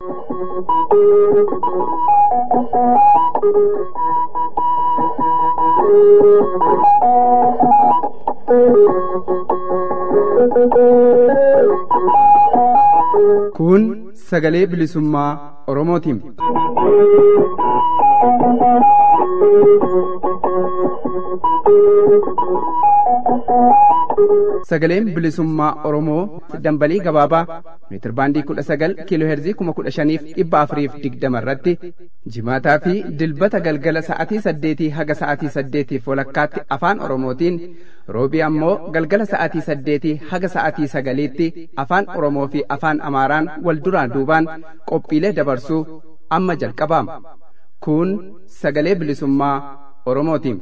Kun sagalee bilisummaa Oromootiin. Sagaleen bilisummaa Oromoo dambalii gabaabaa meetirbaandii kudha sagal kiiloo heerzii kuma kudha shaniif dhibba afuriif digdama irratti jimaataa fi dilbata galgala sa'atii saddeetii haga sa'atii saddeetiif walakkaatti afaan Oromootiin roobii ammoo galgala sa'atii saddeetii haga sa'atii sagaliitti afaan Oromoo fi afaan Amaaraan wal duraan duubaan qophiilee dabarsuu amma jalqabaama. Kun sagalee bilisummaa Oromootiin.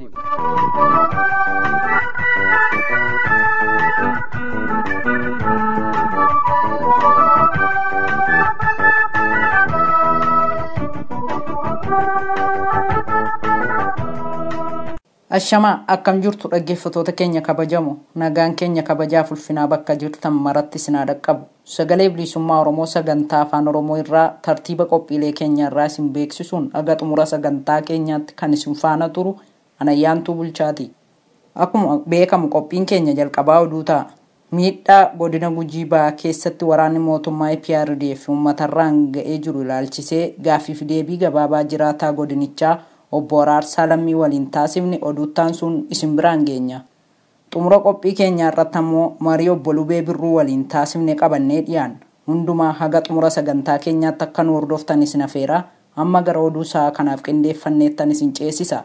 Ashamaa akkam jirtu dhaggeeffatoota keenya kabajamu nagaan keenya kabajaaf ulfinaa bakka jirtan maratti sinaa dhaqqabu sagalee bilisummaa Oromoo sagantaa afaan Oromoo irraa tartiiba qophiilee keenya irraa isin beeksisuun aga xumura sagantaa keenyaatti kan isin faana turu anayyaantuu bulchaati. Akkuma beekamu qophiin keenya jalqabaa oduu ta'a. Miidhaa godina gujii ba'aa keessatti waraanni mootummaa IPRDF uummatarraan ga'ee jiru ilaalchisee gaaffiif deebii gabaabaa jiraataa godinichaa obbo Araarsaa Lammii waliin taasifne oduuttaan sun isin biraan geenya. Xumura qophii keenyaa irratti ammoo marii obbo Lubee Birruu waliin taasifne qabannee dhiyaan hundumaa haga xumura sagantaa keenyaatti akka nu hordoftan isin afeera amma gara oduu sa'a kanaaf qindeeffanneettan isin ceesisa.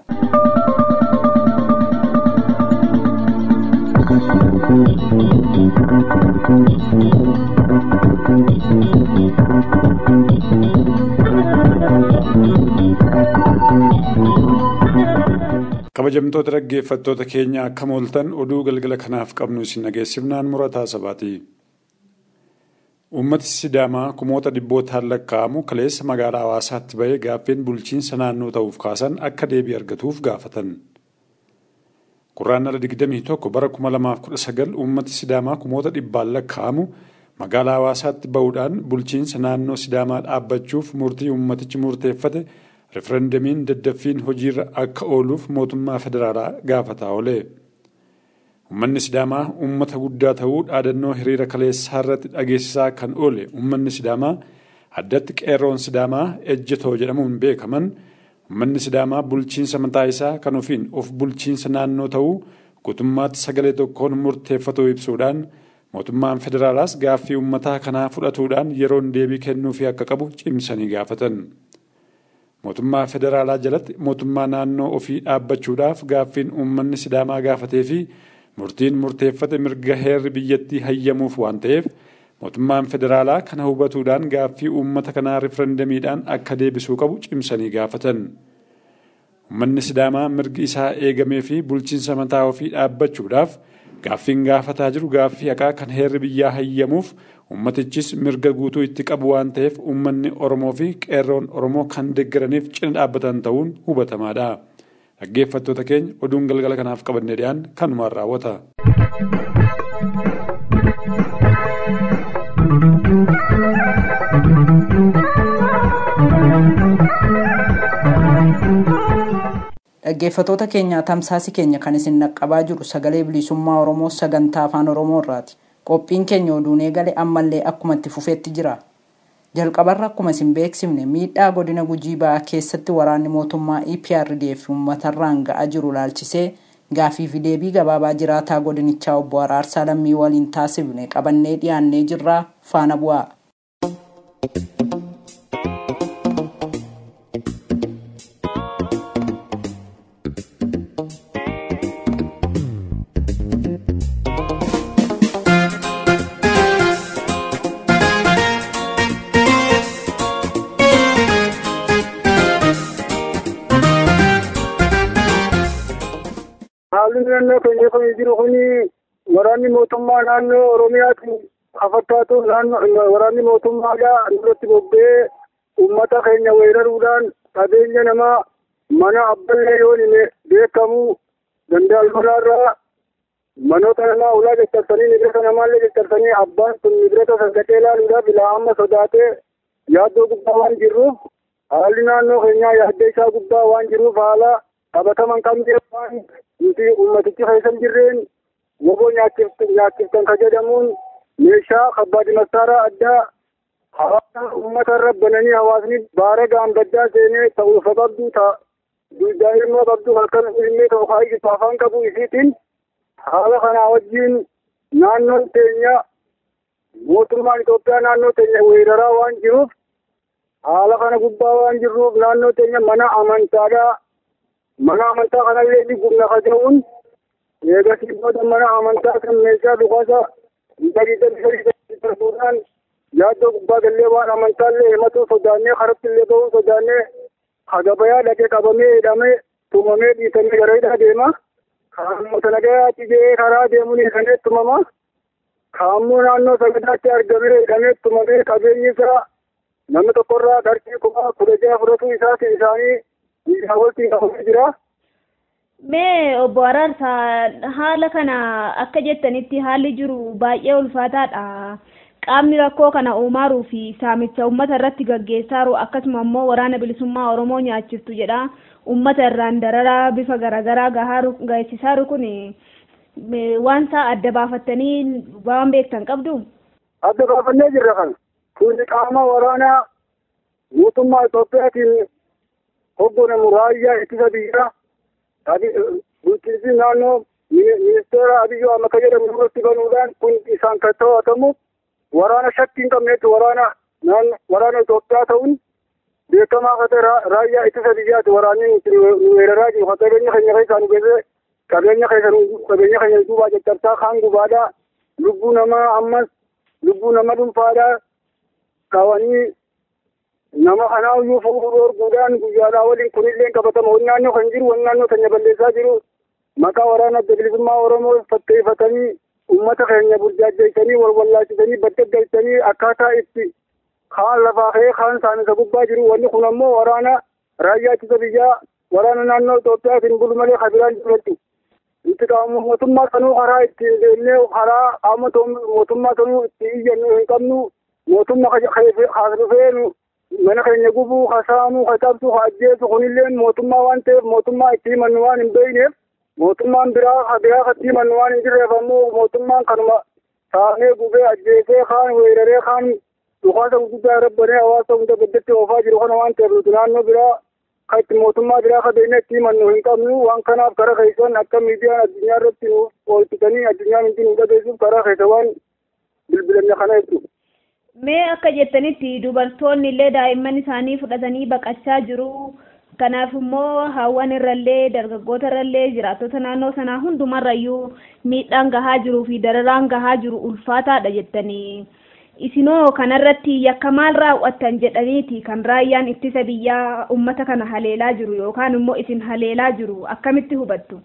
kabajamtoota dhaggeeffattoota keenya akkam ooltan oduu galgala kanaaf qabnu isin dhageessifnaan murataa sabaati. Uummati Sidaamaa kumoota dhibbootaan lakkaa'amu kaleessa magaalaa hawaasaatti bahee gaaffeen bulchiinsa naannoo ta'uuf kaasan akka deebii argatuuf gaafatan. Quraannala 21 bara 2019 uummati Sidaamaa kumoota dhibbaan lakkaa'amu magaalaa hawaasaatti bahuudhaan bulchiinsa naannoo Sidaamaa dhaabbachuuf murtii uummatichi murteeffate referendamiin daddaffiin hojiirra akka ooluuf mootummaa federaalaa gaafataa oole. Uummanni Sidaamaa uummata guddaa ta'uu dhaadannoo hiriira kaleessaa irratti dhageessisaa kan oole uummanni Sidaamaa addatti qeerroon Sidaamaa ejjetoo jedhamuun beekaman uummanni Sidaamaa bulchiinsa mataa isaa kan ofiin of bulchiinsa naannoo ta'uu guutummaatti sagalee tokkoon murteeffatuu ibsuudhaan mootummaan federaalaas gaaffii uummataa kanaa fudhatuudhaan yeroon deebii kennuufii akka qabu cimsanii gaafatan. mootummaa federaalaa jalatti mootummaa naannoo ofii dhaabbachuudhaaf gaaffiin uummanni sidaamaa gaafatee fi murtiin murteeffate mirga heerri biyyattii hayyamuuf waan ta'eef mootummaan federaalaa kana hubatuudhaan gaaffii uummata kanaa riferendamiidhaan akka deebisuu qabu cimsanii gaafatan. Uummanni sidaamaa mirgi isaa eegamee fi bulchiinsa mataa ofii dhaabbachuudhaaf gaaffiin gaafataa jiru gaaffii haqaa kan heerri biyyaa hayyamuuf ummatichis mirga guutuu itti qabu waan ta'eef uummanni Oromoo fi qeerroon Oromoo kan deeggaraniif cina dhaabbatan ta'uun hubatamaadha. Dhaggeeffattoota keenya oduun galgala kanaaf qabannee dhiyaan kanumaan raawwata. Dhaggeeffatoota keenya tamsaasi keenya kan isin naqqabaa jiru sagalee bilisummaa Oromoo sagantaa afaan Oromoo irraati. Qophiin keenya oduun eegale ammallee akkuma itti fufeetti jira. Jalqabarra akkuma isin beeksifne miidhaa godina gujii ba'aa keessatti waraanni mootummaa EPRDF uummatarraan ga'aa jiru ilaalchisee gaaffii fi deebii gabaabaa jiraataa godinichaa obbo Araarsaa Lammii waliin taasifne qabannee dhiyaannee jirraa faana bu'aa. haalli naannoo keenya kan jiru kuni waraanni mootummaa naannoo oromiyaati afakkaatu waraanni mootummaadha nurratti bobba'ee uummata keenya weeraruudhaan qabeenya namaa mana abballee yoo hime beekamu dandaalmaraarraa manoota namaa ulaa jeccarsanii nibirata namaallee jeccarsanii abbaan sun nibirata san gacee ilaaluudhaaf ilaa amma sodaatee yaaddoo guddaa waan jirruuf haalli naannoo keenyaa yaaddoo isaa guddaa waan jiruuf haala qabataman qabnee waan nuti ummatichi keessan jirreen woboo nyaachiftan ka jedhamuun meeshaa kabbaadi masaaraa addaa hawaasa uummata irra bananii hawaasni baara gaambaddaa seenee ta'uu sababduu ta'a daa'immoo qabdu halkan ilmee ta'u kaayisu afaan qabu isiitiin haala kanaa wajjiin naannoon teenya mootummaan Itoophiyaa naannoo teenya weeraraa waan jiruuf haala kana gubbaa waan jirruuf naannoo teenya mana amantaadhaa mana amantaa kanallee ni gubna ka ta'uun eegasii booda mana amantaa kan meeshaa dhukaasa gadi gadi gadi darbuudhaan yaaddoo gubbaa gallee waan amantaallee himatuu sodaannee karatti illee ba'uu sodaannee hagabayaa dhaqee qabamee hidhamee tumamee dhiitamee gara hidhaa deema kaamota nagayaatti jee karaa deemuun hiikamee tumama kaammoo naannoo sagadaatti argamee hidhamee tumamee qabeenyi isaa namni tokkorraa qarshii kuma kudha jaha fudhatuu isaati isaanii biyyaa walitti qabamee jira. Mee obbo Araarsaa haala kana akka jettanitti haalli jiru baay'ee ulfaataadha. Qaamni rakkoo kana uumaaru fi saamicha uummata irratti gaggeessaaru akkasuma immoo waraana bilisummaa Oromoo nyaachiftu jedha. Uummata irraan dararaa bifa garaagaraa gaheessisaaru kun waan isaa adda baafattanii waan beektan qabdu. Adda baafannee jirra kana. Kuni qaama waraanaa mootummaa Itoophiyaatiin hogganamu raayyaa ittisa biyyaa bulchiinsi naannoo ministeera Abiyyoo Ahmed jedhamu irratti banuudhaan kun isaan kan to'atamu waraana shakkii hin qabnetti waraana waraana Itoophiyaa ta'uun beekamaa akka ta'e raayyaa ittisa biyyaati waraanni nuti weeraraa jiru kan qabeenya keenya keessaa nu geesse qabeenya keessa qabeenya keenya duubaa caccabsaa kaan gubaadhaa lubbuu namaa ammas lubbuu nama dhuunfaadhaa qabanii nama kanaa iyyuu fuudhuu dhoorguudhaan guyyaadhaa waliin kunillee qabatama wani naannoo kan jiru wani naannoo keenya balleessaa jiru maqaa waraana adda bilisummaa oromoo fatteeffatanii ummata keenya burjaajjeessanii wal wallaachisanii badda galchanii akkaataa itti kaan lafaa ka'ee kaan saamisa gubbaa jiru wanni kun ammoo waraana raayyaa ittisa biyyaa waraana naannoo Itoophiyaatiin bulu malee kabiraan jiratu. Itti qaama mootummaa sanuu karaa ittiin deemnee karaa qaama mootummaa sanuu itti iyyannu hin qabnu mootummaa kaas dhufee mana keenya gubuu kasaamuu katabsu ajjeesu kunillee mootummaa waan ta'eef mootummaa itti himannu waan hin beekneef mootummaan biraa biraa katti himannu waan hin jirreef ammoo mootummaan kanuma saamee gubee ajjeesee kaan weeraree kaan dhukaasa guddaa rabbanee hawaasa hunda baddatti oofaa jiru kana waan ta'eef nuti naannoo biraa kan itti mootummaa biraa ka beekne itti himannu hin qabnu waan kanaaf karaa keessan akka miidiyaan addunyaa irratti nu oolchitanii addunyaan hundi nu dhageessuuf karaa keessa waan bilbilanne kana jechuudha. Mee akka jettanitti dubartoonni illee daa'imman isaanii fudhatanii baqachaa jiru. Kanaaf immoo hawwan irrallee dargaggoota irrallee jiraattota naannoo sanaa hundumarrayyuu miidhaan gahaa jiruu fi dararaan gahaa jiru ulfaataadha jettanii. Isinoo kanarratti yakka maal raawwattan jedhaniiti kan raayyaan ittisa biyyaa uummata kana haleelaa jiru yookaan immoo isin haleelaa jiru akkamitti hubattu?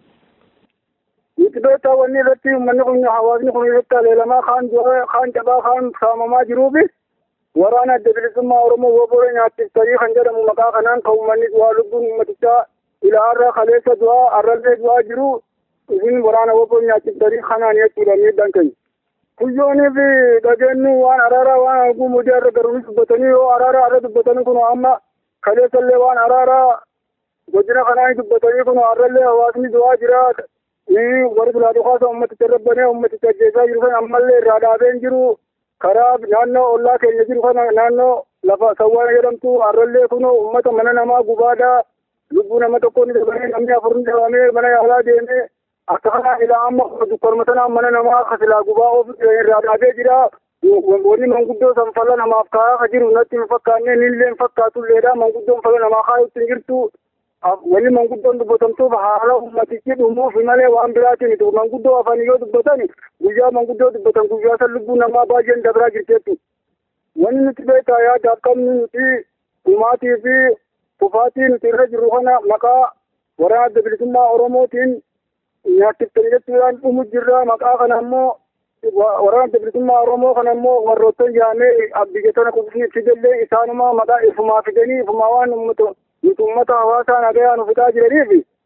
Nuti beektaa wanni irratti uummanni kun hawaasni kun irratti haleelamaa kaan du'aa kaan cabaa kaan saamamaa jiruufi waraana adda bilisummaa Oromoo woboora nyaachiftanii kan jedhamu maqaa kanaan kan uummanni du'aa lubbuun uummatichaa ilaarra kaleessa du'aa arrallee du'aa jiru isin waraana woboora nyaachiftanii kanaan jechuudha miidhaan keenya. Kuyyoonii fi dhageenyi waan araaraa waan arguu mudii irra garuunis dubbatanii yoo araaraa irra dubbatanii kun amma kaleessallee waan araaraa godina kanaan dubbatanii kun arrallee hawaasni du'aa jira warri bilaa dhukaasa ummaticha rabbanee ummaticha ajjeesaa jiru kan ammallee irraa dhaabeen jiru karaa naannoo ollaa keenya jiru kana naannoo lafa sawwaana jedhamtu arrallee kun ummata mana namaa gubaadhaa lubbuu nama tokko ni dabalee namni afur ni dabamee mana yaalaa deemee akka kanaan ilaa amma dukkanuma sanaan mana namaa kasilaa gubaa of irraa dhaabee jira wanni manguddoo san fala namaaf kaa'aa ka jiru natti hin fakkaanne nillee hin fakkaatulleedha manguddoon fala namaa kaa'utti hin jirtu wanni manguddoon dubbatamtuuf haala ummatichi dhumuuf malee waan biraatiin miti manguddoo afaan yoo dubbatan guyyaa manguddoo dubbatan guyyaa san lubbuu namaa baay'een dabraa jirteettu wanni nuti beekaa yaadaaf qabnu nuti dhumaatii fi kufaatii nuti irra jirru kana maqaa waraana adda bilisummaa oromootiin nyaachiftanii jechuudhaan dhumu jirra maqaa kana ammoo waraana adda bilisummaa oromoo kana ammoo warroottan yaamee biyya tana fidellee isaanuma maqaa ifumaa fidanii ifumaa waan ummata nuti ummata hawaasaa nagayaa nu fidaa jiraniif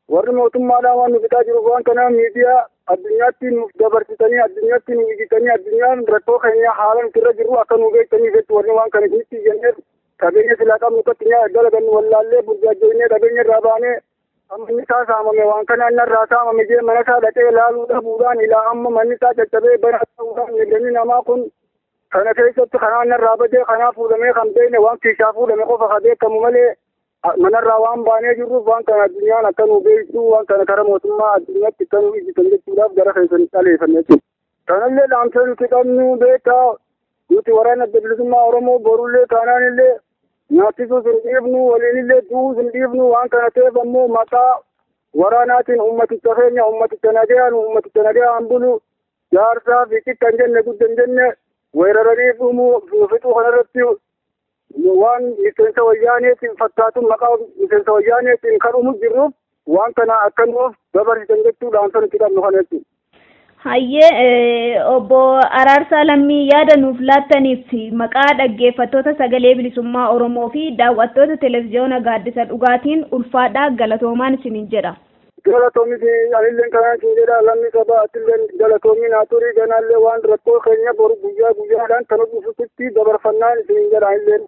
warri mootummaadhaan waan nu bitaa jiruuf waan kana miidiyaa addunyaatti nuuf dabarsitanii addunyaatti nu ijjitanii addunyaan rakkoo keenya haala nuti irra jirru akka nu beektanii jechu warri waan kana isinitti iyyanneef qabeenya silaa qabnu kattinyaa dalagannu wallaallee burjaajjoynee qabeenya irraa baanee manni isaa saamame waan kana inni irraa saamame jee mana isaa dhaqee ilaaluu dhabuudhaan ilaa amma manni isaa caccabee bara ta'uudhaan miidhamni namaa kun kana keessatti kanaa inni irraa badee kanaa fuudhamee kan beekne waan kiishaa fuudhame qofa ka beekamu malee manarraa waan baanee jirruuf waan kana addunyaan akka nu beektu waan kana kara mootummaa addunyaatti akka nu ijjitan jechuudhaaf gara keessan dhaleeffanne jechuudha. Kanallee dhaamsa nuti qabnu beekaa nuti waraana adda bilisummaa Oromoo borullee taanaan illee nyaachisuu hin dhiifnu waliinillee du'uu hin dhiifnu waan kana ta'eef ammoo maqaa waraanaatiin ummaticha keenya ummaticha nagayaan ummaticha nagayaan bulu jaarsaa fi xiqqan jenne guddan jenne weeraranii dhumuu fixuu kanarratti waan miseensa wayyaaneetiin fakkaatu maqaa miseensa wayyaaneetiin kan dhumu jirruuf waan kana akka nuuf dabarsitan jechuudhaan kan nuti qabnu kana jechuudha. Hayyee obbo Araarsaa Lammii yaada nuuf laattaniif maqaa dhaggeeffattoota sagalee bilisummaa Oromoo fi daawwattoota televezyiyoona gaaddisa dhugaatiin ulfaadhaa galatoomaan isiniin jedha. Galatoomis anillee kanaan isin jedha lammii sabaa atillee galatoomin haa turii ganaallee waan rakkoo keenya boru guyyaa guyyaadhaan kan dhufutti dabarfannaan isiniin jedha anillee.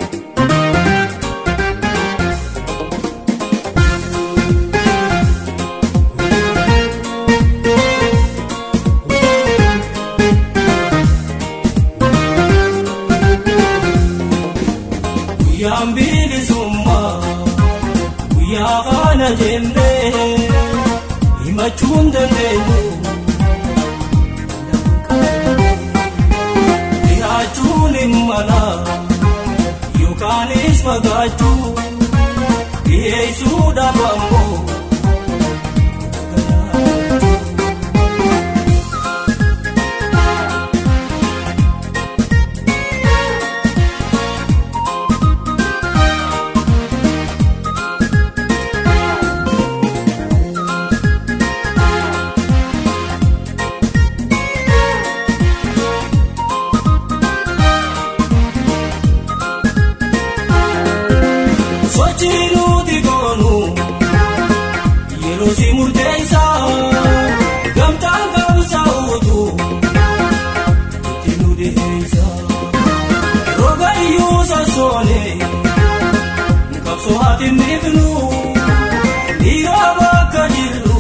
guyyaan bilisummaa guyyaa kana jennee himachuun dandeenyu dhiyaachuun hin mala yookaanis fagaachuu dhiyeessuudhaaf ammoo sochii nuti goonu yeroo si murteessaa gamtaan qabsaa'uutu itti nu dhiheessa roga iyyuu sassoone qabsoo ati miifnu dhiira bakka jirru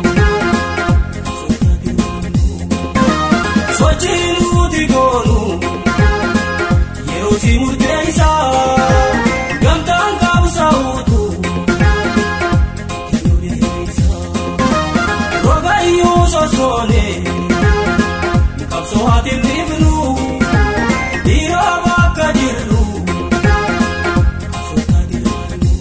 sochii nuti goonu yeroo si murteessaa gamtaan qabsaa'uutu itti nu dhiheessa roga iyyuu sassoone qabsoo ati miifnu dhiira bakka jirru qabsoo ati dhiyaannu.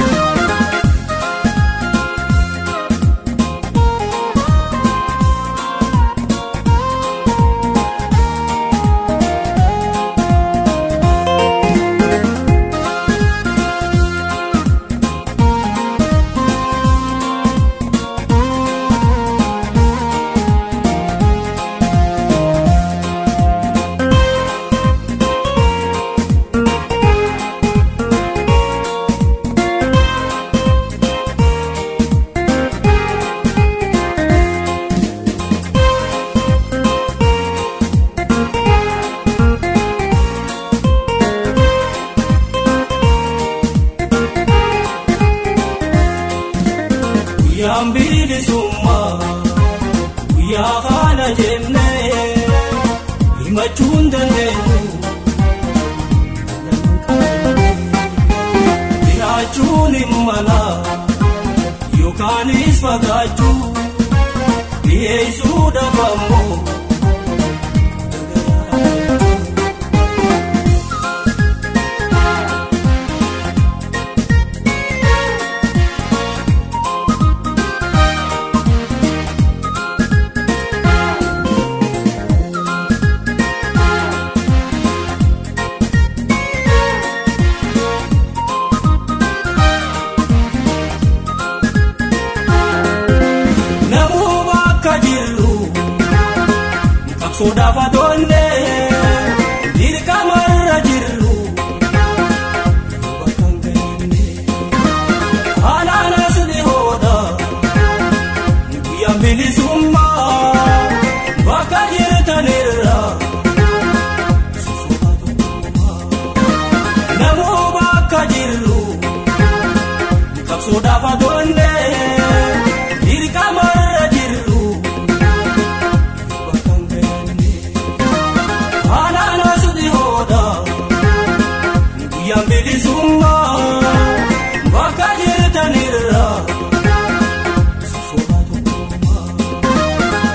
guyyaan bilisummaa guyyaa kana jennee himachuun dandeenyu dhiyaachuun hin mala yookaanis fagaachuu dhiyeessuudhaaf ammoo namuu bakka jirru qabsoodhaaf atoonne dirqamarra jirru bakka hin geenye haalaan as dhihoodha bakka jirru qabsoodhaaf adoonne dirqamarra jirru bakka hin beekne haadhaan asuuti hooda guyyaan bilisummaa bakka jirtanirra sosooma tokkummaa.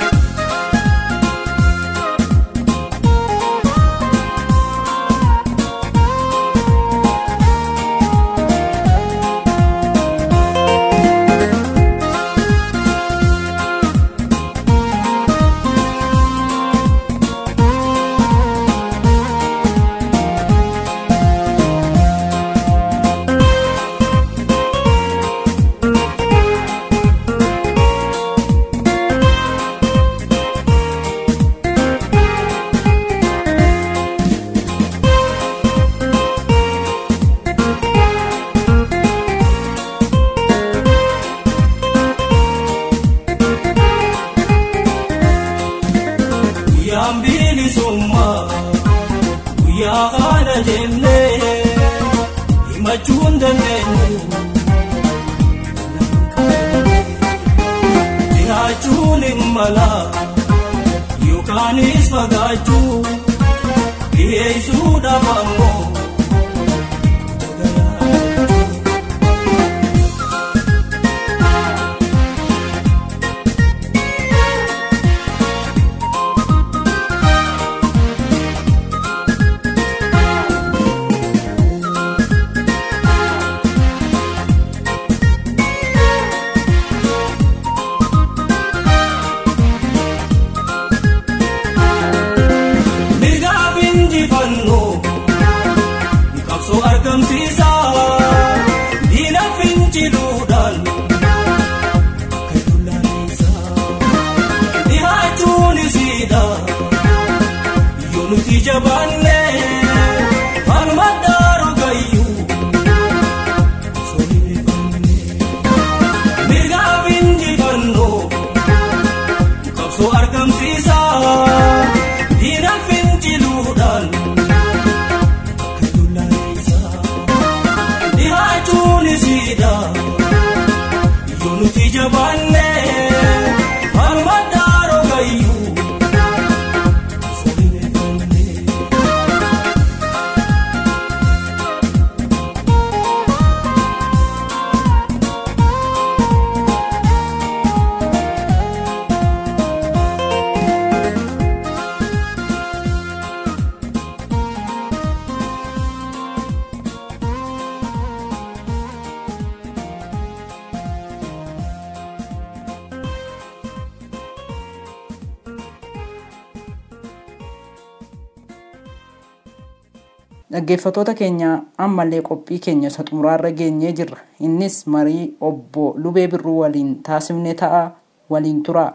guyyaan bilisummaa guyyaa kana jennee himachuun dandeenyu dhihaachuun hin mala yookaanis fagaachuu dhiheessuudhaaf ammoo mirgaaf injifannoo qabsoo argamsiisa diina finciluudhaan akka dullaalessa dhihaachuun isiidha yoo nuti jabaanne harma daaru gayyuu osoo hin rifanne mirgaaf injifannoo qabsoo argamsiisa diina finciluudhaan akka dullaalessa dhihaachuun isiidha yoo nuti jabaanne harma daaru gayyuu osoo hin rifanne. Dhaggeeffattoota keenya ammallee qophii keenya isa xumuraarra geenyee jirra. Innis marii obbo Lubee Birruu waliin taasifne ta'a waliin turaa.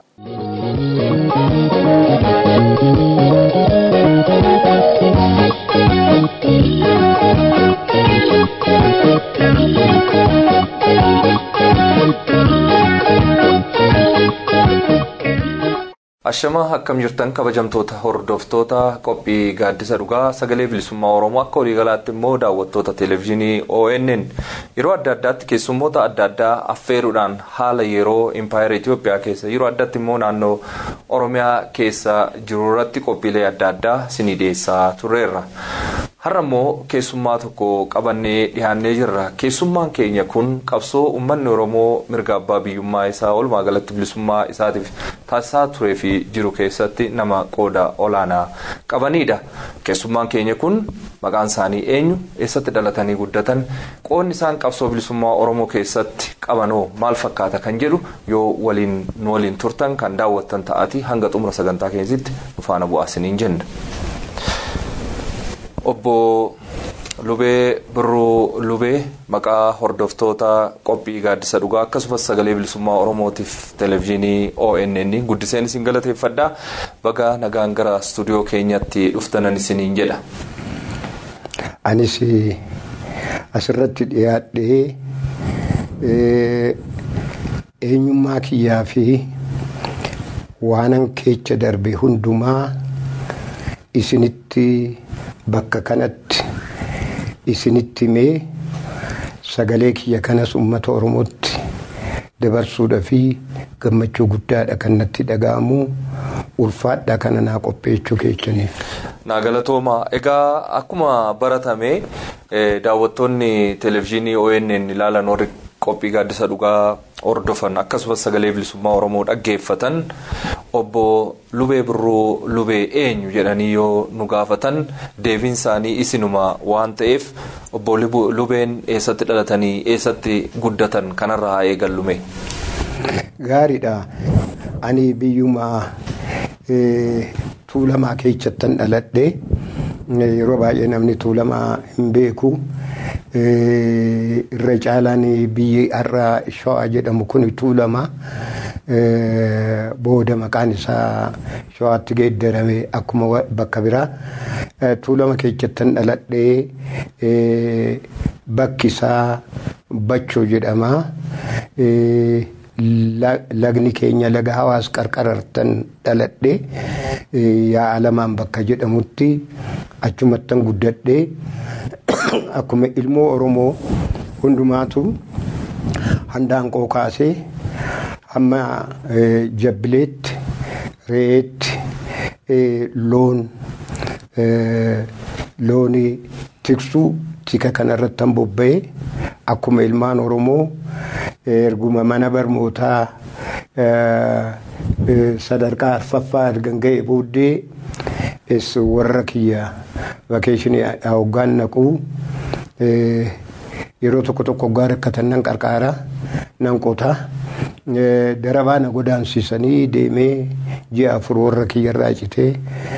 Ashamaa akkam jirtan kabajamtoota hordoftoota qophii gaaddisa dhugaa sagalee bilisummaa Oromoo akka waliigalaatti immoo daawwattoota televezyiinii ONN yeroo adda addaatti keessummoota adda addaa affeeruudhaan haala yeroo impaayera Itoophiyaa keessa yeroo addaatti immoo naannoo Oromiyaa keessa jiru irratti qophiilee adda addaa sinii dhiyeessaa turreerra. Har'a immoo keessummaa tokko qabannee dhiyaannee jirra. Keessummaan keenya kun qabsoo uummanni Oromoo mirga abbaa biyyummaa isaa walumaa galatti bilisummaa isaatiif taasisaa turee fi jiru keessatti nama qooda olaanaa qabanidha. Keessummaan keenya kun maqaan isaanii eenyu? Eessatti dhalatanii guddatan? Qoodni isaan qabsoo bilisummaa Oromoo keessatti qabanoo maal fakkaata kan jedhu yoo waliin nu waliin turtan kan daawwattan ta'ati hanga xumura sagantaa keenyatti nu faana bu'aa isiniin jenna. Obbo Lubee Birruu Lubee maqaa hordoftoota qophii gaaddisa dhugaa akkasumas sagalee bilisummaa Oromootiif televezyiinii ONN guddiseen isin galateeffadha. Baga nagaan gara istuudiyoo keenyatti dhuftanan isiniin jedha. Anis asirratti dhiyaadhee eenyummaa kiyyaa fi waanan keessa darbe hundumaa isinitti bakka kanatti isinitti himee sagalee kiyya kanas uummata Oromootti dabarsuudha fi gammachuu guddaadha kan natti dhaga'amu ulfaadha kana naa qopheechuu keessaniif. naa galatooma egaa akkuma baratame daawwattoonni televezyiinii ONN ilaalan warri qophii gaaddisa dhugaa hordofan akkasumas sagalee bilisummaa oromoo dhaggeeffatan obbo lubee birruu lubee eenyu jedhanii yoo nu gaafatan deebiin isaanii isinuma waan ta'eef obbo lubeen eessatti dhalatanii eessatti guddatan kanarraa haa eegallume. Gaariidha. Ani biyyuma tuulamaa keessattan dhaladhe yeroo baay'ee namni tuulamaa hin beeku. irra caalaan biyyi har'a shawaa jedhamu kun tuulama booda maqaan isaa shawaatti geeddarame akkuma bakka biraa tuulama keessattan dhaladhee bakki isaa bachoo jedhama. lagni keenya laga hawaas qarqarartan dhaladhe yaa alamaan bakka jedhamutti achumattan guddadhe akkuma ilmoo oromoo hundumaatu handaanqoo kaasee hamma jabbileetti re'eetti loon loonii tiksuu tika kanarratti han bobba'e akkuma ilmaan oromoo erguma mana barnootaa sadarkaa arfaffaa argan ga'e booddee warra kiyya vakeeshinii hoggaan naquu yeroo tokko tokko hoggaa rakkatan nan qarqaara nan qotaa darabaa na godaansiisanii deemee ji'a afur warra kiyyarraa citee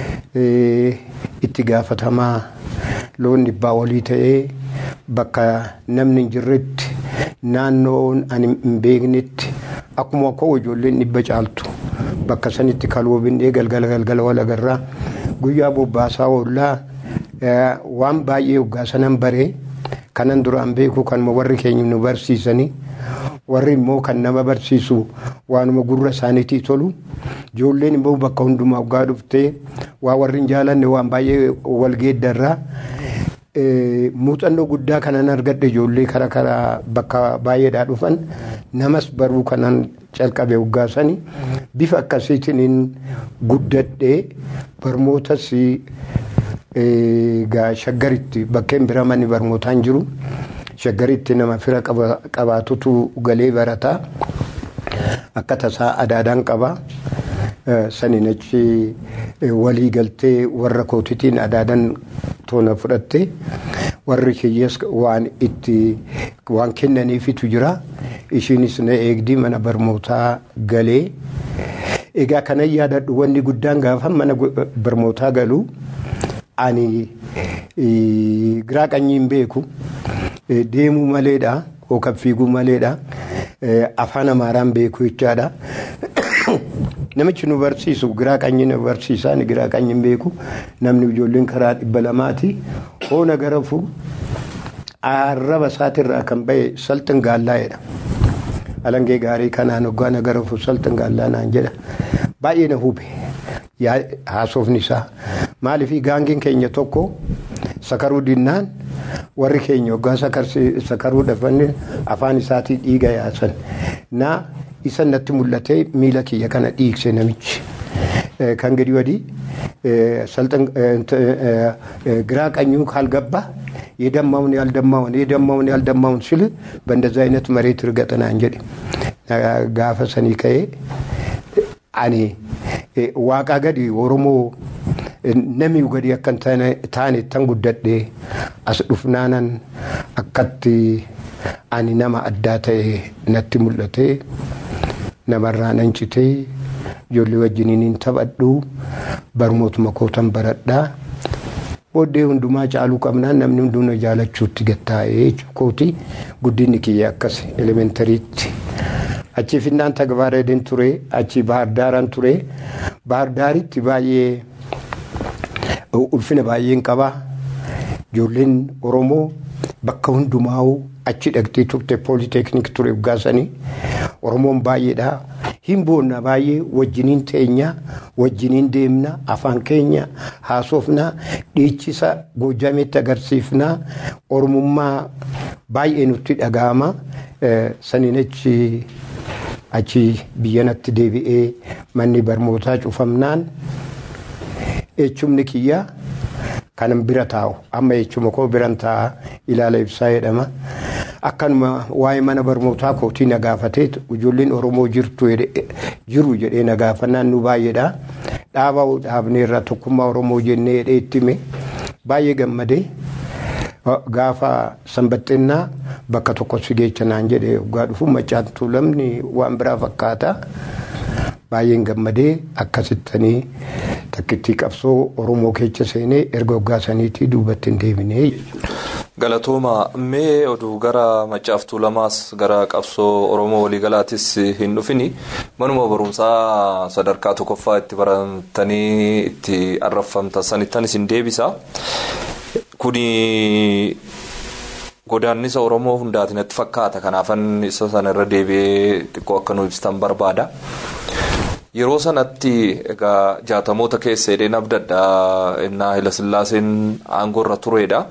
itti gaafatamaa loon dhibbaa olii ta'ee bakka namni hin jirretti naannoon ani hin beeknetti akkuma akkoo ijoolleen dhibba caaltu bakka sanitti kalwoobinee galgala galgala wal agarraa guyyaa bobbaasaa oollaa waan baay'ee hoggaa sanan baree kanan duraan beeku kanuma warri keenya nu barsiisanii warri immoo kan nama barsiisu waanuma gurra isaaniitii tolu ijoolleen immoo bakka hundumaa hoggaa dhuftee waa warri hin jaalanne waan baay'ee wal geeddarraa muuxannoo guddaa kanan argadhe ijoollee kara karaa bakka baay'eedhaa dhufan namas baruu kanan calqabe hoggaasanii bifa akkasiitiin guddadhee barmootas shaggaritti bakkeen bira manni barmootaan jiru shaggaritti nama fira qabaatutu galee barataa akka tasaa adaadaan qaba saniin achi walii galtee warra kootitiin adaadan toona fudhatte warri kiyyees waan itti waan kennaniifitu jira ishiinis na eegdii mana barmootaa galee egaa kanan yaadadhu wanni guddaan gaafa mana barmootaa galuu ani giraa qanyiin beeku deemuu maleedha yookaan fiiguu maleedha afaan amaaraan beeku jechaadha. Namichi nu barsiisu giraa qanyi nu barsiisaan giraa qanyiin beeku namni ijoolleen karaa dhibba lamaati hoona garafu arraba isaatirraa kan bahe salxin gaallaa'edha. Alangee gaarii kanaan hoggaana garafu salxin gaallaa naan jedha baay'ee na hube haasofni isaa maaliif gaangiin keenya tokko sakaruu dinnaan warri keenya hoggaa sakaruu dhafanne afaan isaatii dhiiga yaasan na isa natti mul'atee miila kiyya kana dhiigse namichi kan gadi wadii giraa qanyuu ካልገባ የደማውን ያልደማውን የደማውን ያልደማውን ሲል በእንደዚ አይነት መሬት እርገጥናን ጀድ ጋፈ ሰኒ ከዬ አኔ ዋቃ ገዲ ኦሮሞ namiu gadi akkan taane tan guddadhe as dhufnaanan akkatti ani nama addaa ta'e natti mul'ate namarraa nan citee ijoollee wajjiniin hin taphadhu barmootuma kootan baradhaa booddee hundumaa caaluu qabnaan namni hundumaa jaalachuutti gattaa'ee kooti guddinni kiyya akkas elementariitti. achi finnaan tagbaareen ture achi baardaaran ture baardaaritti baay'ee ulfina baay'een qaba ijoolleen oromoo bakka hundumaa'uu achi dhaqxee turte pooliteeknik ture gaasanii oromoon baay'eedha hin boonna baay'ee wajjiniin teenya wajjiniin deemna afaan keenya haasofna dhiichisa gojameetti agarsiifna oromummaa baay'ee nutti dhaga'ama saniin achi achi biyyanatti deebi'ee manni barnootaa cufamnaan echumni kiyya kanan bira taa'u amma echuma koo biran taa'a ilaala ibsaa jedhama akkanuma waa'ee mana barnootaa kootii na gaafatee ijoolleen oromoo jirtu jiru jedhee na gaafannaan nu baay'eedha dhaaba dhaabnee irraa tokkummaa oromoo jennee jedhee itti hime baay'ee gammadee gaafa sanbaxxinnaa bakka tokko si geecha naan jedhee waggaa dhufu macaantu lamni waan biraa fakkaata baay'een gammadee akkasittanii takkittii qabsoo oromoo keessa seenee erga waggaa saniitii duubatti hin deebinee Galatooma mee oduu gara macaaftuu lamaas gara qabsoo oromoo waliigalaatis hin dhufini manuma barumsaa sadarkaa tokkoffaa itti baratanii itti arraffamta sanittan isin deebisa. Kuni godaannisa oromoo hundaatiin natti fakkaata kanaafan isa sana irra deebi'ee xiqqoo akka nu ibsitan barbaada. Yeroo sanatti egaa jaatamoota keessa hidheen abdadda innaa Hayilasillaaseen aangoo irra turedha.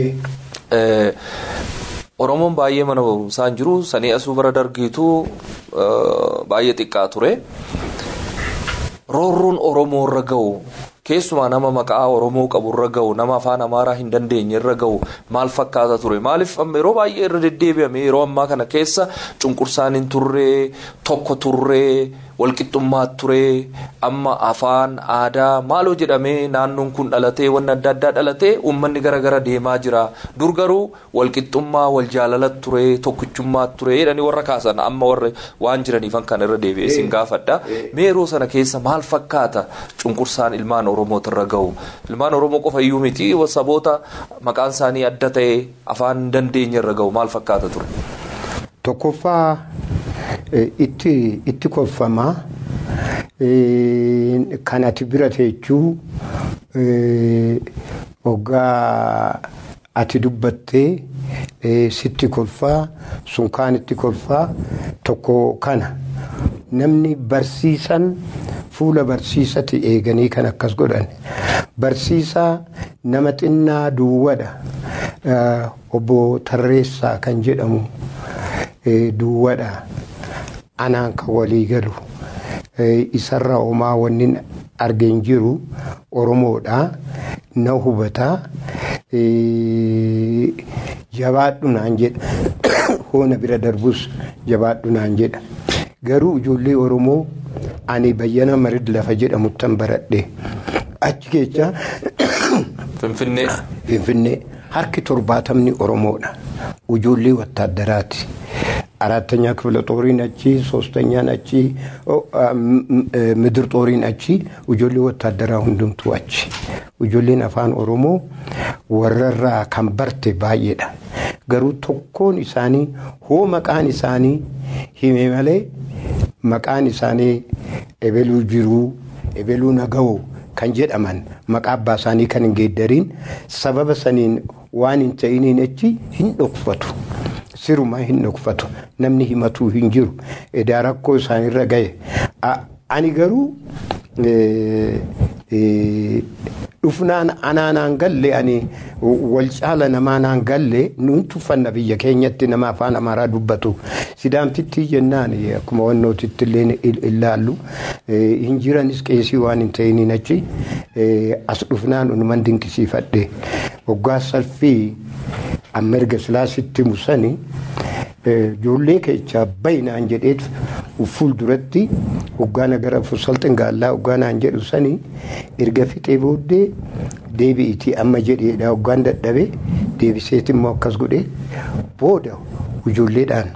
Oromoon baay'ee mana barumsaa hin jiru sanii asuu bara dargiitu baay'ee xiqqaa ture. Roorroon Oromoo irra ga'u keessumaa nama maqaa Oromoo qabu irra ga'u nama afaan Amaaraa hin dandeenye irra ga'u maal fakkaata ture maaliif yeroo baay'ee irra deddeebi'ame yeroo ammaa kana keessa cunqursaan hin turree tokko turree walqixxummaa turee amma afaan aadaa maaloo jedhamee naannoon kun dhalatee wanni adda addaa dhalatee uummanni gara deemaa jira dur garuu walqixxummaa wal jaalala turee tokkichummaa turee jedhanii warra kaasan amma warra waan jiraniifan kan irra deebi'ee sin gaafadha mee yeroo sana keessa maal fakkaata cunqursaan ilmaan oromoota irra ga'u ilmaan oromoo qofa iyyuu miti saboota maqaan isaanii adda ta'e afaan hin dandeenye irra ga'u maal fakkaata ture. Tokkoffaa itti itti kolfamaa kan ati bira teechuu hoggaa ati dubbattee sitti kolfaa sun kaanitti kolfaa tokko kana namni barsiisan fuula barsiisati eeganii kan akkas godhan barsiisaa nama xinnaa duwwadha obbo Tarreessaa kan jedhamu duwwadha anaan kan walii galu isarra homaa wanni argeen jiru oromoodha na hubataa jabaadhu naan jedha hoona bira darbus jabaadhu naan jedha garuu ijoollee oromoo ani bayyana marid lafa jedhamuttan baradhe achi keessa Finfinnee. Finfinnee harki torbaatamni oromoodha ijoollee wattaaddaraati. አራተኛ ክፍለ ጦሪን አቺ ሶስተኛን አቺ ምድር ጦሪን አቺ ujoollee ወታደራ hundumtu achi ujoolleen afaan oromoo warrarraa kan barte baay'eedha garuu tokkoon isaanii hoo maqaan isaanii hime malee maqaan isaanii ebeluu jiruu ebeluu naga'u kan jedhaman maqaa abbaa isaanii kan hin geeddariin sababa saniin waan hin ta'iniin achi hin dhokfatu. sirumaa hin dhokfatu namni himatuu hin jiru edaa rakkoo isaanirra gahe ani garuu dhufnaan anaanaan galle ani wal caala namaanaan galle nuun tuffanna biyya keenyatti nama afaan amaaraa dubbatu sidaamtitti jennaan akkuma wannootitti illee ilaallu hin jiranis qeesii waan hin ta'iniin achi as dhufnaan unuman dinqisiifadhe waggaa salfii amma erga silaasitti musanii ijoollee keechaa bayinaan jedheet fuulduratti hoggaana gara salxin gaallaa hoggaanaan jedhu sanii erga fixee booddee deebi'itii amma jedheedha hoggaan dadhabe deebiseet immoo akkas godhe booda ijoolleedhaan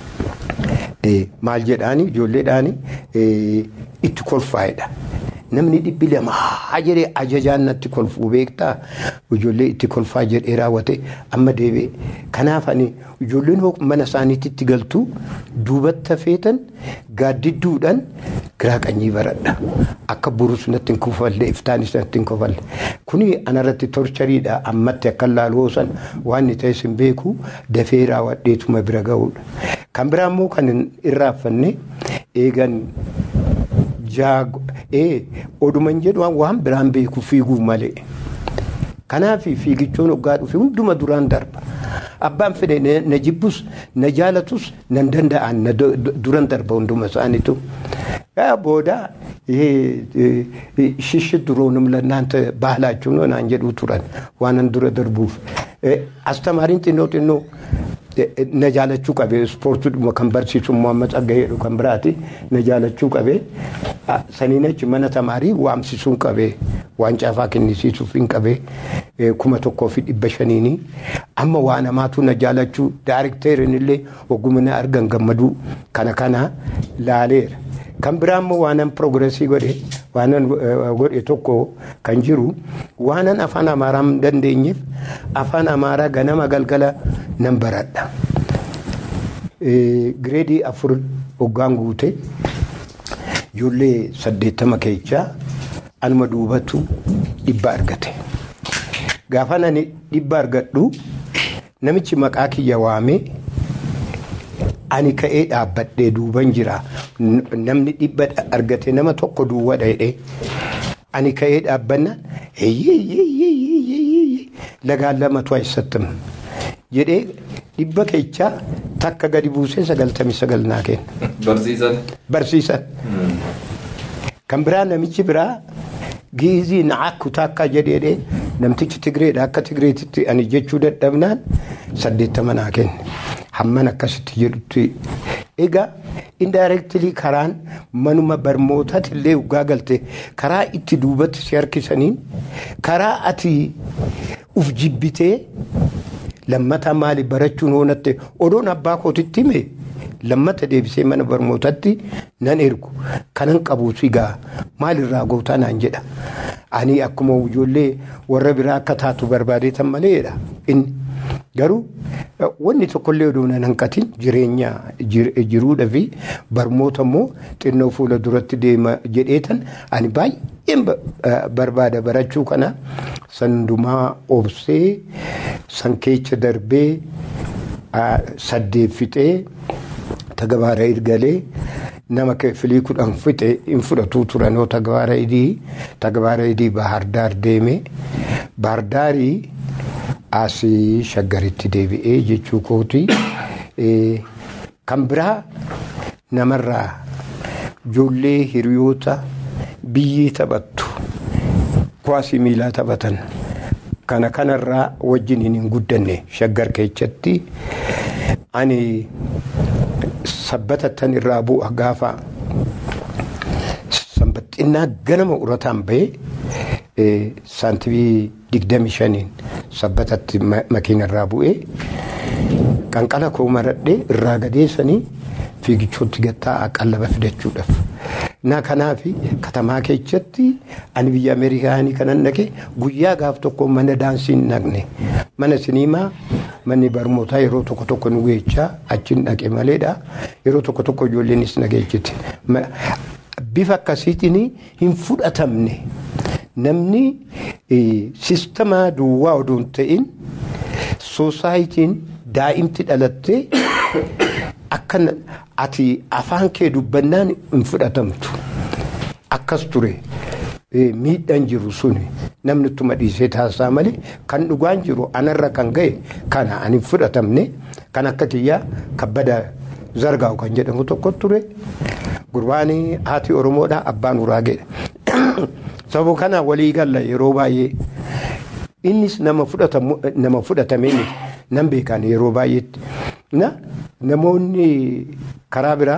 maal jedhaani ijoolleedhaan itti kolfaa'edha. namni dhibbi lamaa jedhee ajajaan natti kolfuu beektaa ijoollee itti kolfaa jedhee raawwate amma deebi'e kanaaf ani ijoolleen mana isaaniitti galtu duubatti feetan gaaddidduudhaan giraa qanyii baradha akka burus natti hin kufalle iftaanis natti hin kufalle kuni anarratti torchariidha ammatti akka laaloosan waan inni ta'es hin beeku dafee raawwadheetuma bira ga'uudha kan biraa immoo kan irraaffanne eegan jaago ee oduman jedhu waan biraan beeku fiiguu malee. Kanaaf fiigichoon hoggaa dhufe hunduma duraan darba. abbaan fedhe na- na jibbus na jaalatus nan danda'an na du- du- duran darba hunduma isaaniitu ያ ቦዳ ይሄ ሽሽት ድሮንም ለእናንተ ባህላችሁ ነው ናን ጀዱ ቱረን ዋነን ዱረ ደርቡፍ አስተማሪን ጢኖ ጢኖ ነጃለችuu qabe ispoortii kan barsiisu Muhammad Tsaggayeedhu kan biraati najaalachuu qabe saniin achi mana tamaarii waamsisuun qabe waan caafaa kennisiisuuf hin qabe kuma tokkoo fi dhibba shaniini amma waa namaatu najaalachuu daarikteerin illee oggumina argan gammaduu kana kana laaleera. kan biraa immoo waanan piroogresii godhe waanan godhe tokko kan jiru waanan afaan amaaraa hin dandeenyeef afaan amaaraa ganama galgala nan baradha. Gireedii afur hoggaan guute ijoollee saddeettama keechaa anuma duubatu dhibba argate. Gaafa ani dhibba argadhu namichi maqaa kiyya waamee ani ka'ee dhaabbadhee duuban jira namni dhibba argate nama tokko duwwa dheedhe ani ka'ee dhaabbanna lagaan lamatu eessattam jedhee dhibba keechaa takka gadi buusee sagaltamii sagal naa kenna. Barsiisan. Barsiisan. Kan biraa namichi biraa giizii na'akku takka jedhee namtichi Tigreedha akka Tigreetitti ani jechuu dadhabnaan saddeettama naa kenne. hamman akkasitti jedhutti egaa indirectly karaan manuma barmootatti illee ugaa galte karaa itti duubatti si harkisaniin karaa ati uf jibbitee lammata maali barachuun oonatte odoon abbaa kootitti hime lammata deebisee mana barmootatti nan ergu kanan qabuus egaa maalirraa gootaa naan jedha ani akkuma ijoollee warra biraa akka taatu barbaadeetan maleedha inni. Garuu wanni tokkollee odoo nan hanqatin jireenya jiruudha fi barmoota immoo xinnoo fuula duratti deema jedheetan ani baay'een barbaada barachuu kana sandumaa obsee san keessa darbee saddeeffixee tagabaara ergalee nama filii kudhan fixe hin fudhatu turanoo tagabaara idii tagabaara idii bahardaar deeme bahardaarii. asii shaggaritti deebi'ee jechuu kooti kan biraa namarraa ijoollee hiriyoota biyyii taphattu kuwaasii miilaa taphatan kana kanarraa wajjin hin guddanne shaggar keessatti ani sabbatattan irraa bu'a gaafa sanbaxinnaa ganama urataan bahee saantibii digdami shaniin sabbatatti makiinarraa bu'ee qanqala koo maradhee irraa gadeessanii fiigichootti gattaa qallaba fidachuudhaaf. Na kanaaf katamaa keessatti ani biyya Ameerikaanii kanan dhaqe guyyaa gaaf tokko mana daansii hin dhaqne mana siniimaa manni barnootaa yeroo tokko tokko nu geechaa achiin dhaqe maleedha yeroo tokko tokko ijoolleenis na geechite. Bifa akkasiitiin hin fudhatamne. namni sistemaa duwwaa odoo hin ta'in soosaayitiin daa'imti dhalattee akka ati afaan kee dubbannaan hin fudhatamtu akkas ture miidhaan jiru suni namni ittuma dhiisee taasisaa malee kan dhugaan jiru anarra kan ga'e kana ani hin fudhatamne kan akka kiyyaa kabbada zargaa'u kan jedhamu tokko ture gurbaan haati oromoodha abbaan uraageedha. Sababa kana walii galla yeroo baay'ee innis nama fudhatamee miti nan beekan yeroo baay'eetti. Na namoonni karaa biraa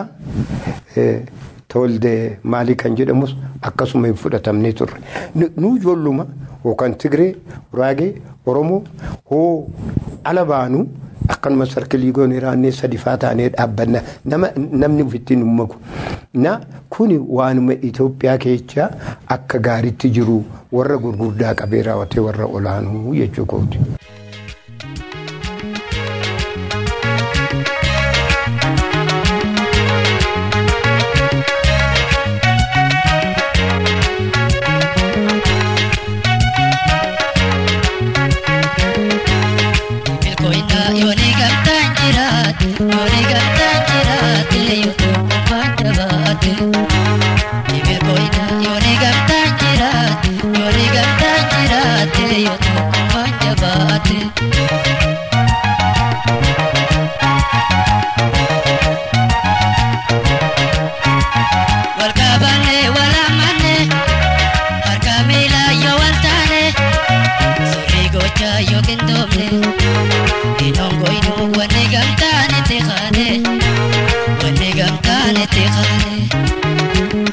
tolde maalii kan jedhamus akkasuma hin fudhatamne turre. Nu ijoolluma yookaan Tigree, Uraagee, Oromoo hoo ala baanu akkanuma sarkilii goone raannee sadi faa taanee dhaabbanna namni ofitti nu maku. Na kuni waanuma Itoophiyaa keessaa akka gaariitti jiru warra gurguddaa qabee raawwatee warra olaanuu jechuu kooti. wanni gamtaan itti qaade wanni gamtaan itti qaade.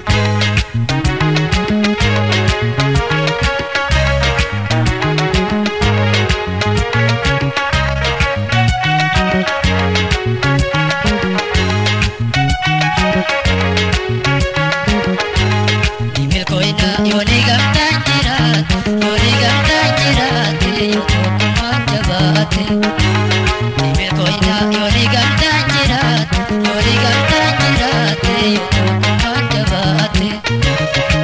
Milkoina yooni gamtaan jiraate yooni gamtaan jiraate yoo tokkummaan jabaate. Milkoina yooni gamtaan jiraate yooni gamtaan jiraate yoo tokkummaan jabaate.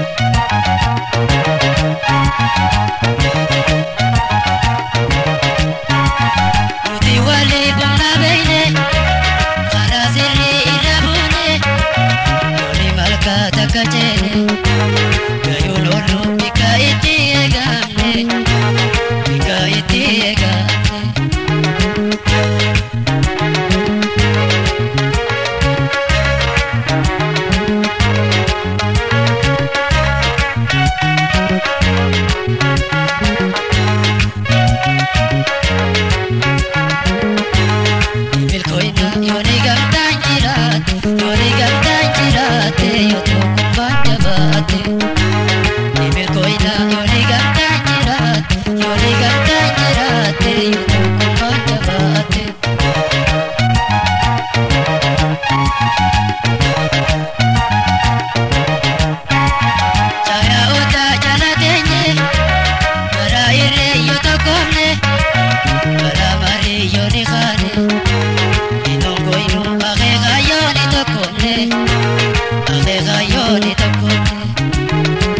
Nuti walii baala beeyne karaa sirrii irra buune yooni malkaa takka jeene. Gayololo bika iti egamne bika iti egamne Bilkoina yoni gamtaan jiraate yoni gamtaan jiraate yoo tokkummaan jabaate. Bilkoina yoni gamtaan jiraate yoni gamtaan jiraate yoo tokkummaan jabaate. Caya odaa jala teenye maraa irree yoo tokkomne maraa marii yoo ni kaane. Inongo inu akeeka yoo ni tokkomne akeeka yoo ni tokkomne.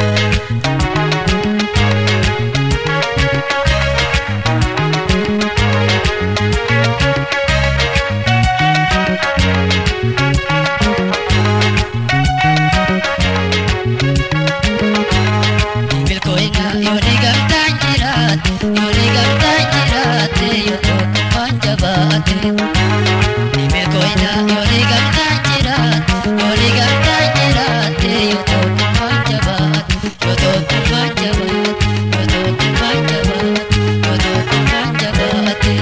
Bilkoina yooni gamtaan jiraate yooni gamtaan jiraate yoo tokkummaan jabaate. Bilkoina yooni gamtaan jiraate yooni gamtaan jiraate yoo tokkummaan jabaate yoo tokkummaan jabaate yoo tokkummaan jabaate yoo tokkummaan jabaate.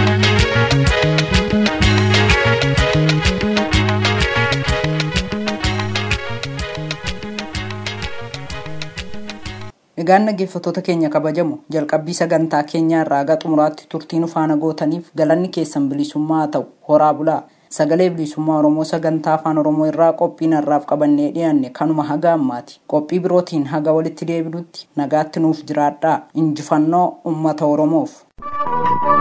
Egaan dhaggeeffattoota keenya kabajamu jalqabbii sagantaa keenyaa irraa haga xumuraatti turtii nu faana gootaniif galanni keessan bilisummaa haa ta'u horaa bulaa sagalee bilisummaa oromoo sagantaa afaan oromoo irraa qophiin har'aaf qabannee dhiyaanne kanuma haga ammaati qophii birootiin haga walitti deebinutti nagaatti nuuf jiraadhaa injifannoo ummata oromoof.